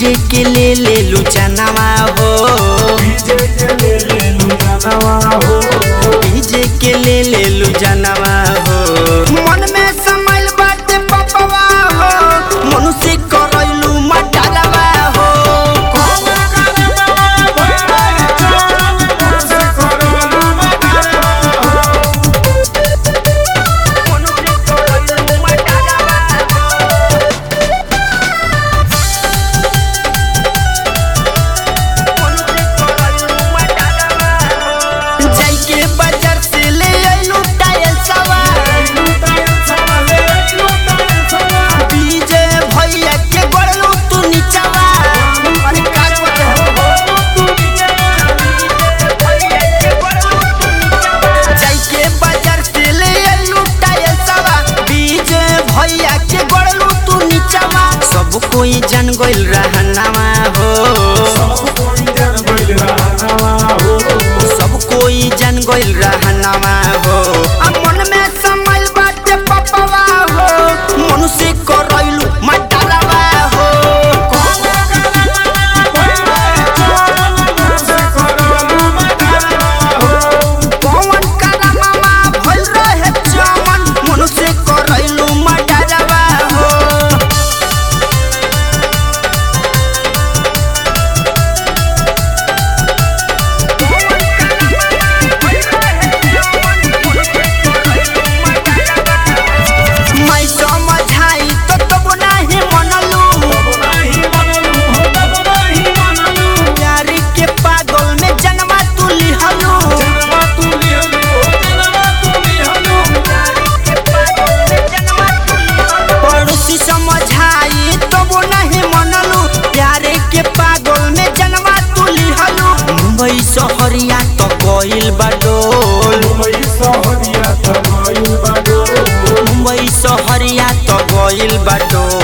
DJ के ले ले लू जनवा हो डीजे के ले ले लू जनवा हो डीजे के ले ले लू जनवा हो मन में समल बाटे पपवा हो मनुष्य करैलू मटरवा हो मनुष्य करैलू मटरवा जाई के बाजार से ले आइलू टायल सवार डीजे भैया के गड़लू तू नीचवा अरे का जाई के बाजार से ले आइलू टायल सवार डीजे भैया के गड़लू तू नीचवा सब कोई जान गइल रहनवा हो सब कोई जान गइल रहनवा हो आ मन में समल बाटे पपवा हो मनुष्य करैलू मटरवा हो पवन करमवा भइल रहे चमन मनुष्य करैलू मटरवा हो मैं समझाई तो तब नाही मनलू प्यारी के पागल में जन्मा तू लिहलू पड़ोसी समझाई तब नहीं मनलू प्यारे के पागल में जन्मा तू लिहलू मुंबई शहरिया तो गइल बाडोल मुंबई शहरिया तो गइल बाडोल